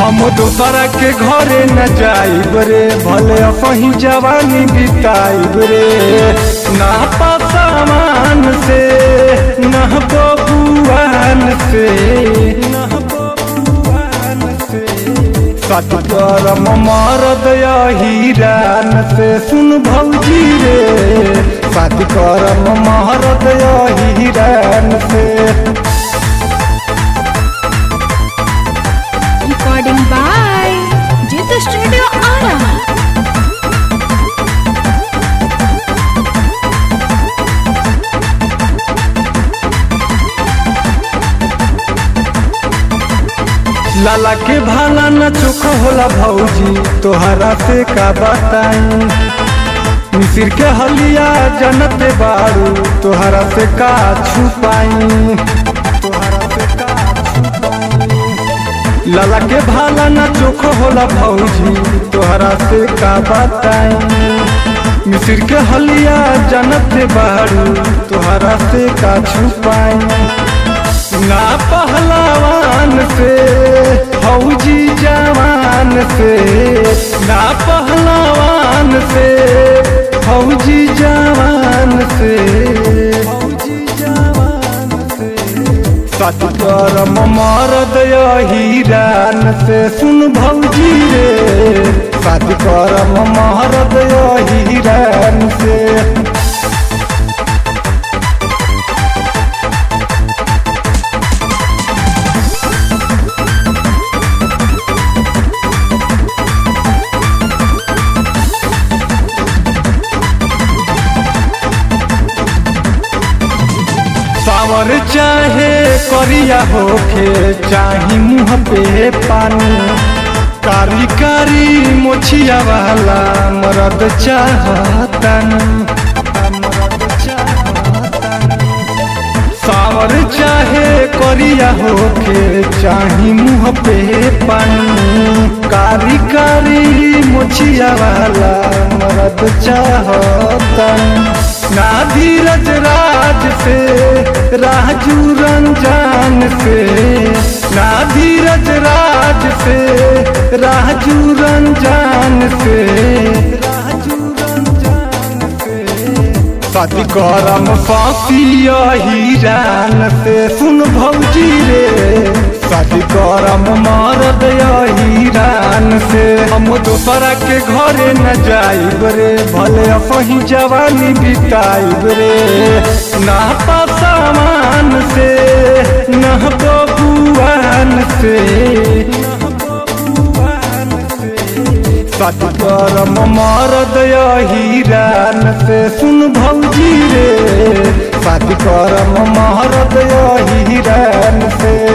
हम दोसरा के घरे न जाइब रे भले अपही जवानी बिताइब रे ना पसामान से ना बबुआन से ना बबुआन से सतगरम मरद हीरान से सुन भौजी रे सतगरम मरद हीरान से Recording by Jitha Studio Ara. लाला के भाला न चोख होला भौजी तोहरा से का बताई मिसिर के हलिया जनत बारू तोहरा से का छुपाई तोहरा से का छुपाई लाला के भाला न चोख होला भौजी तोहरा से का बताई मिसिर के हलिया जनत बारू तोहरा से का छुपाई ना पहलवान से फौजी जवान से ना पहलवान से फौजी जवान से फौजी जवान से सतगरम मरद हीरान से सुन भौजी रे सतगरम मरद हीरान से सावर चाहे करिया होखे चाही मुँह पे पानी कारी कारी मोछिया वाला मरद चाहतन मरद चाहतन सावर चाहे करिया होके चाही मुँह पे पानी कारी कारी मोछिया वाला मरद चाहतन ना धीरज राज से राजू रंजान से ना धीरज राज से राजू रंजान से राजू रंजान से शादी करम फांसिया हीरान से सुन भौजी रे शादी करम मरद हीरान से हम दोसरा के घरे न जाइब रे भले अपही जवानी बिताइब रे ना पसामान से ना बबुआन से ना बबुआन से सतगरम मरद हीरान से सुन भौजी रे सतगरम मरद हीरान से